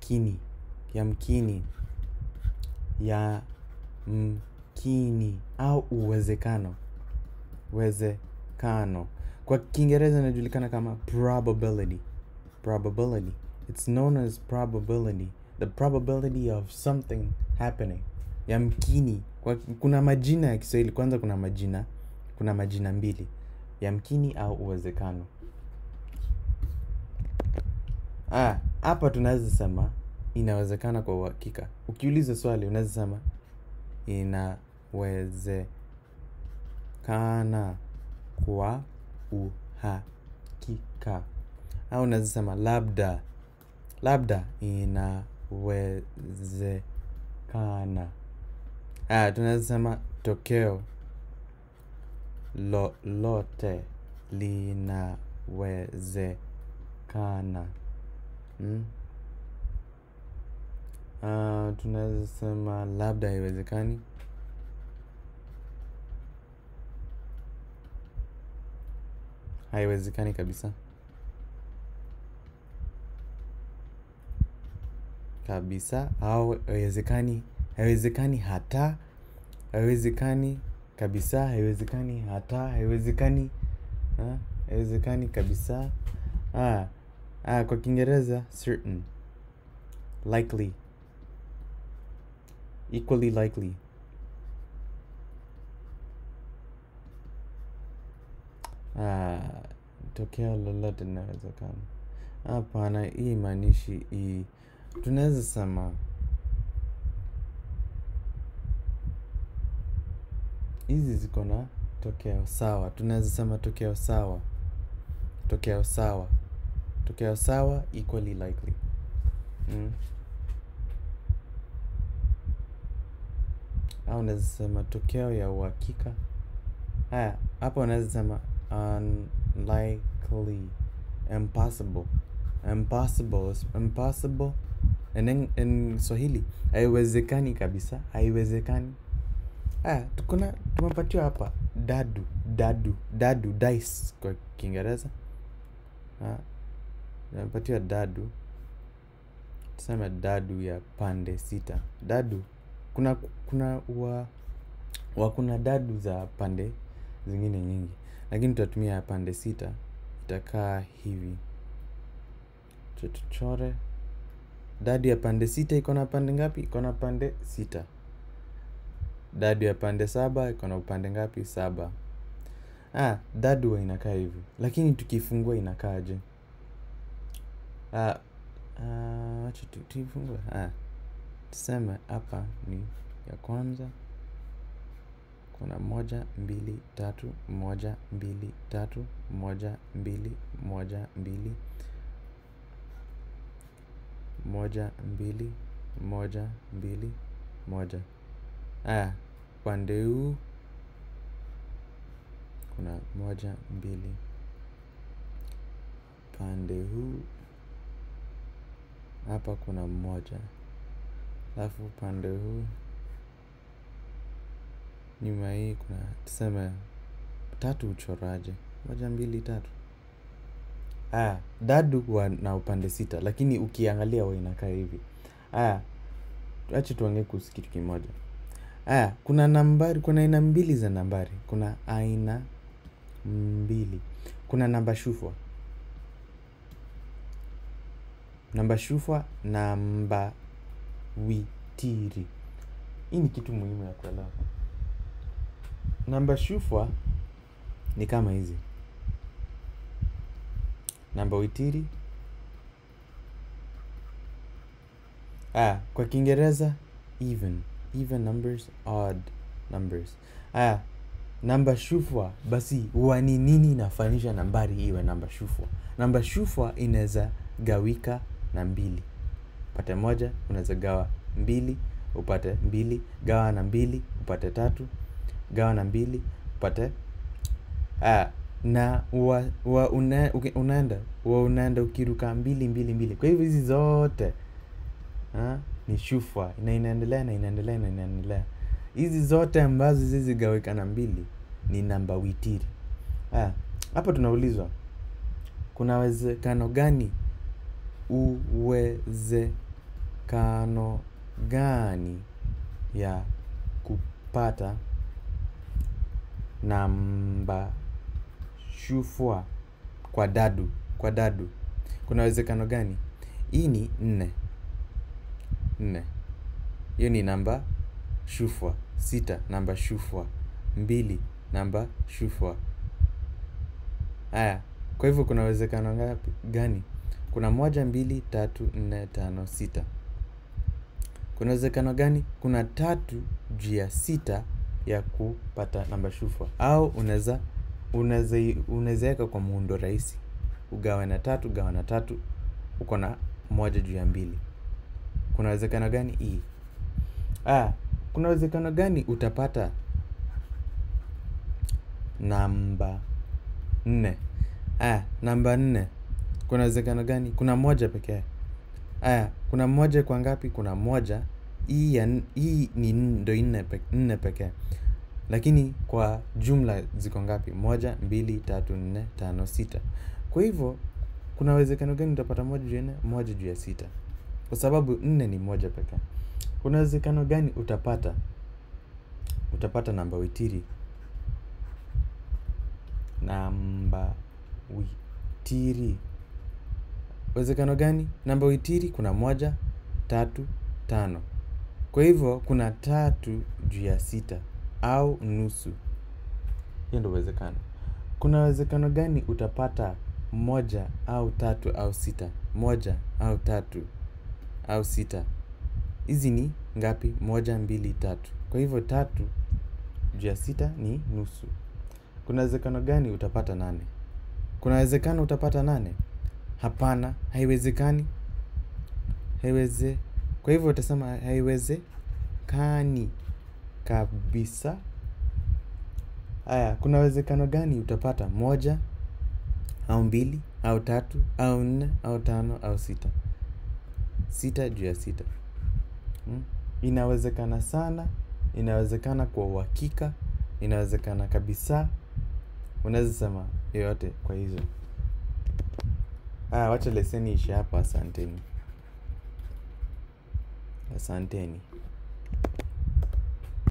yamkini yamkini yamkini au uwezekano uwezekano kwa kiingereza inajulikana kama probability probability it's known as probability the probability of something happening yamkini kwa, kuna majina ya kiswahili kwanza kuna majina kuna majina mbili yamkini au uwezekano ah, hapa tunaweza sema inawezekana kwa uhakika ukiuliza swali unaweza sema inawezekana kwa uhakika au unaweza sema labda labda inawezekana ah, tunaweza sema tokeo lolote linawezekana mm? uh, tunaweza sema labda haiwezekani haiwezekani kabisa kabisa au haiwezekani haiwezekani hata haiwezekani kabisa haiwezekani hata haiwezekani ah, haiwezekani kabisa ah, ah, kwa kiingereza certain likely equally likely ah, tokeo lolote linawezekana hapana hii maanishi hii tunaweza sema hizi ziko na tokeo sawa tunaweza sema tokeo sawa tokeo sawa tokeo sawa equally likely mm. au unaweza sema tokeo ya uhakika haya hapa unaweza sema unlikely impossible impossible impossible and in, in swahili haiwezekani kabisa haiwezekani haya tukuna tumepatiwa hapa dadu dadu dadu dice kwa kiingereza tumepatiwa dadu tuseme dadu ya pande sita dadu kuna kuna wa, wa kuna dadu za pande zingine nyingi lakini tutatumia ya pande sita itakaa hivi tuchore dadu ya pande sita iko na pande ngapi iko na pande sita dadu ya pande saba iko na upande ngapi saba ah, dadu wa inakaa hivi lakini tukifungua inakaaje ah, ah, acha tu- tuifungue ah, tuseme hapa ni ya kwanza kuna moja mbili tatu moja mbili tatu moja mbili moja mbili moja mbili moja mbili moja aya upande huu kuna moja mbili upande huu hapa kuna moja alafu upande huu nyuma hii kuna tuseme tatu uchoraje moja mbili tatu aya dadu wa na upande sita lakini ukiangalia wa inakaa hivi aya acha tuongee kuhusu kitu kimoja aya kuna nambari kuna aina mbili za nambari kuna aina mbili kuna namba shufwa namba shufwa namba witiri hii ni kitu muhimu ya kuelewa namba shufwa ni kama hizi namba witiri ah, kwa kiingereza even even numbers odd numbers ah, namba shufwa basi huwa ni nini inafanisha nambari iwe namba shufwa namba shufwa inaweza gawika na mbili upate moja unaweza gawa mbili upate mbili gawa na mbili upate tatu gawa na mbili upate ah, na wa, wa una, uki- unaenda wa unaenda ukiruka mbili mbili mbili kwa hivyo hizi zote ha, ni shufwa na inaendelea na inaendelea na inaendelea hizi zote ambazo zizigawika na mbili ni namba witiri Ah, hapa tunaulizwa kuna uwezekano gani uwezekano uwezekano gani ya kupata namba shufwa kwa dadu kwa dadu kuna uwezekano gani hii ni nne nne hiyo ni namba shufwa sita namba shufwa mbili namba shufwa haya kwa hivyo kuna uwezekano ngapi gani kuna moja mbili tatu nne tano sita kuna uwezekano gani kuna tatu juu ya sita ya kupata namba shufwa au unaweza unaweza unaweza weka kwa muundo rahisi ugawe na tatu gawa na tatu uko na moja juu ya mbili kuna uwezekano gani hii ah, kuna uwezekano gani utapata namba nne ah, namba nne kuna uwezekano gani kuna moja pekee aya kuna moja kwa ngapi kuna moja hii ya n- hii ni n- ndo nne pe- nne pekee lakini kwa jumla ziko ngapi moja mbili tatu nne tano sita kwa hivyo kuna uwezekano gani utapata moja juu ya nne moja juu ya sita kwa sababu nne ni moja pekee kuna uwezekano gani utapata utapata namba witiri namba witiri uwezekano gani namba witiri kuna moja tatu tano kwa hivyo kuna tatu juu ya sita au nusu hiyo ndo uwezekano kuna uwezekano gani utapata moja au tatu au sita moja au tatu au sita hizi ni ngapi moja mbili tatu kwa hivyo tatu juu ya sita ni nusu kuna uwezekano gani utapata nane kuna uwezekano utapata nane hapana haiwezekani haiweze kwa hivyo utasema haiwezekani kabisa haya kuna uwezekano gani utapata moja au mbili au tatu au nne au tano au sita sita juu ya sita hmm? inawezekana sana inawezekana kwa uhakika inawezekana kabisa unaweza sema yoyote kwa hizo ah, wacha leseni ishe hapa asanteni asanteni